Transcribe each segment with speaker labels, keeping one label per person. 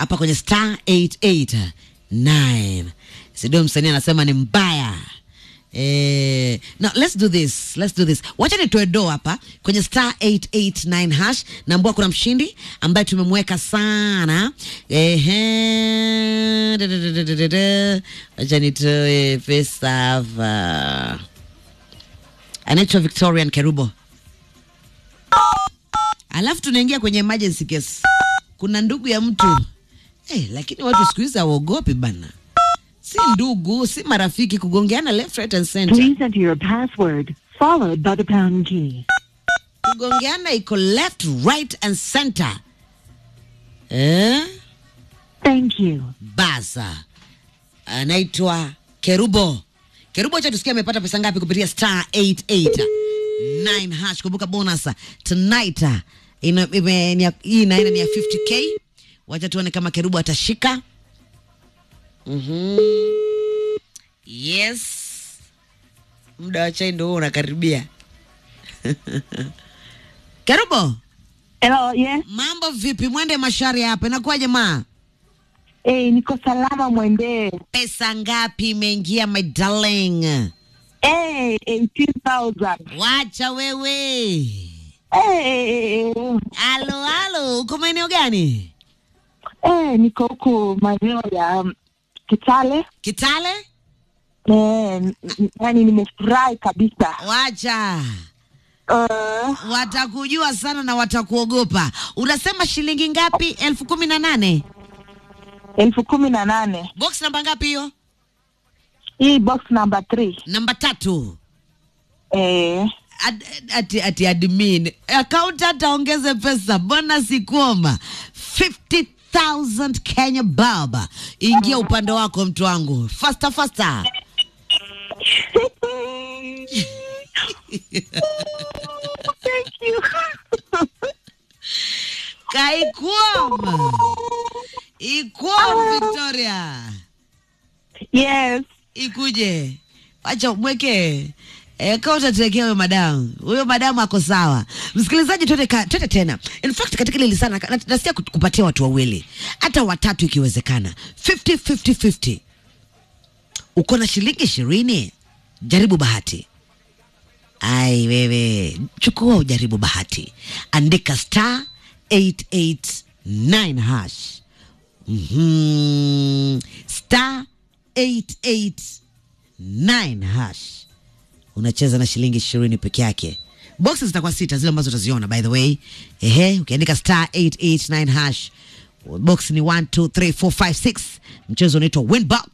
Speaker 1: hapa kwenye star 889 sidio msanii anasema ni mbaya Eh, now let's do this let's do this wacha nitoe do hapa kwenye star 889 hash naambua kuna mshindi ambaye tumemweka sana ehe da, da, da, da, da, da, da. wacha nitoe pesa hapa anaitwa victorian kerubo alafu tunaingia kwenye emergency case kuna ndugu ya mtu eh, lakini watu siku hizi hawaogopi bana si ndugu si marafiki kugongeana left right and center
Speaker 2: Please enter your password, followed by the pound key.
Speaker 1: kugongeana iko left right and center eh?
Speaker 2: Thank you.
Speaker 1: basa anaitwa kerubo kerubo cha tusikia amepata pesa ngapi kupitia star 889 hash kumbuka bonus tonight uh, ina, ime, ni ya- hii inaenda ni ya 50k wacha tuone kama kerubo atashika mm yes muda wa chai ndo huo unakaribia kerubo
Speaker 2: Hello, yes.
Speaker 1: mambo vipi mwende mashari hapa inakuwaje maa
Speaker 2: Eh, niko salama mwende.
Speaker 1: pesa ngapi imeingia my darling
Speaker 2: Eh, 18,000.
Speaker 1: wacha wewe
Speaker 2: Eh,
Speaker 1: alo alo uko maeneo gani
Speaker 2: eh, niko huku maeneo ya um, Kitale.
Speaker 1: kitale
Speaker 2: Eh, n- n- yani nimefurahi kabisa.
Speaker 1: wacha
Speaker 2: Uh,
Speaker 1: watakujua sana na watakuogopa unasema shilingi ngapi elfu kumi na nane
Speaker 2: elfu kumi na nane.
Speaker 1: box namba ngapi hiyo
Speaker 2: Hii box number 3.
Speaker 1: namba tatu
Speaker 2: Eh,
Speaker 1: Ad, ati, ati admin accountant aongeze pesa bona sikuoma 50000 kenya baba ingia upande wako mtu wangu fasta fasta
Speaker 2: thank you.
Speaker 1: kaikwom ikwom victoria
Speaker 2: yes.
Speaker 1: ikuje wacha mweke E, kaa utatuwekea huyo madamu huyo madamu ako sawa msikilizaji twende ka- twende tena in fact katika ile lisana na- nasikia kut- kupatia watu wawili hata watatu ikiwezekana 50 50 50 uko na shilingi ishirini jaribu bahati ai wewe chukua ujaribu bahati andika star 889 hash mm-hmm. star 889 hash unacheza na shilingi ishirini peke yake boxes zitakuwa sita zile ambazo utaziona by the way ehe ukiandika star 889 hash box ni 1 2 3 4 5 6 mchezo unaitwa winbox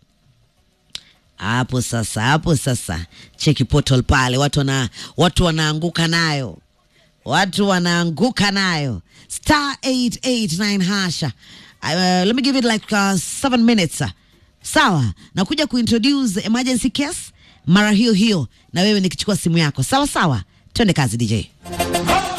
Speaker 1: hapo sasa hapo sasa cheki portal pale watu wana watu wanaanguka nayo watu wanaanguka nayo star 889 hasha uh, let me give it like uh, seven minutes sawa nakuja kuintroduce emergency case mara hiyo hiyo na wewe nikichukua simu yako sawa sawa twende kazi dj